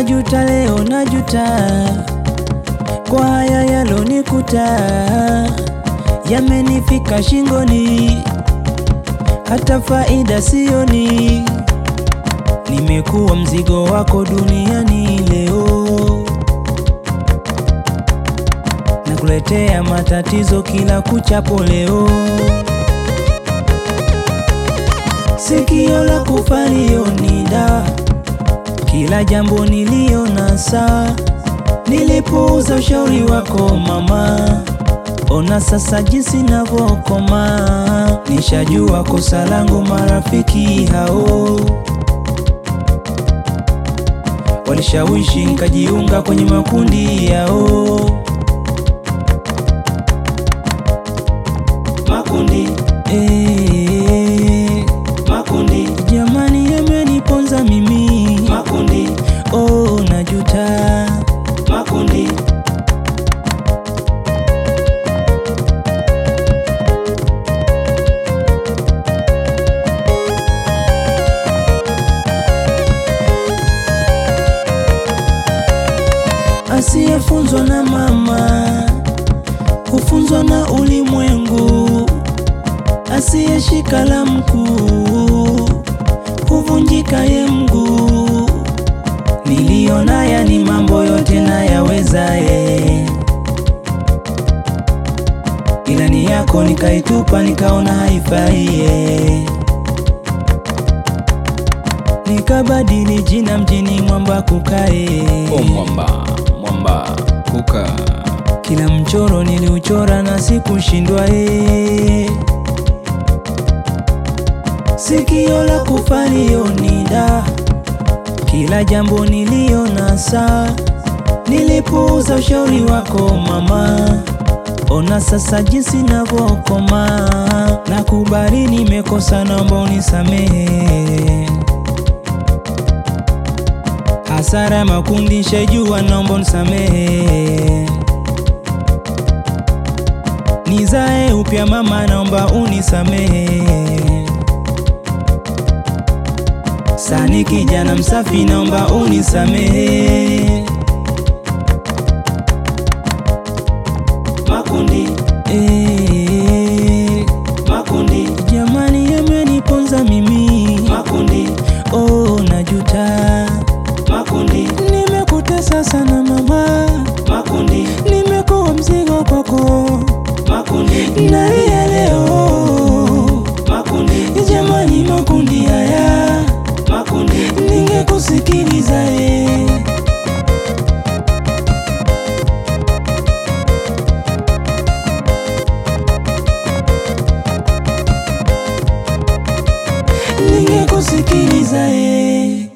najuta leo, najuta kwa haya yalonikuta, yamenifika shingoni, hata faida sioni. Nimekuwa mzigo wako duniani leo, nakuletea matatizo kila kuchapo leo. Sikio la kufa ni dawa, kila jambo niliona saa. Nilipuuza ushauri wako mama, ona sasa jinsi navyokoma. Nishajua kosa langu, marafiki hao walishawishi nikajiunga kwenye makundi yao. Makundi eh, makundi jamani, yameniponza mimi. Makundi oh, najuta. Makundi asiyefunzwa na mama hufunzwa na ulimwengu, asiyeshika la mkuu huvunjika ye mguu. Niliona ya ni mambo yote nayawezaye, ilani yako nikaitupa, nikaona haifaiye, nikabadili jina mjini mwamba kukae O mwamba, mwamba, kuka. kila mchoro niliuchora na sikushindwa ee. Sikio la kufa nida, kila jambo niliona saa. Nilipuuza ushauri wako mama, ona sasa jinsi navyokoma. Nakubali nimekosa, naomba unisamehe. Hasara ya makundi shajua, naomba unisamehe. Nizae upya mama, naomba unisamehe. Sani kijana msafi, naomba unisamehe. Makundi eh, makundi jamani, yameniponza mimi. Makundi oh, najuta. Makundi nimekutesa sana mama. Makundi nimekuwa mzigo kwako. Makundi nalia leo. Makundi jamani, makundi haya. Makundi ningekusikiliza eh. Ningekusikiliza eh.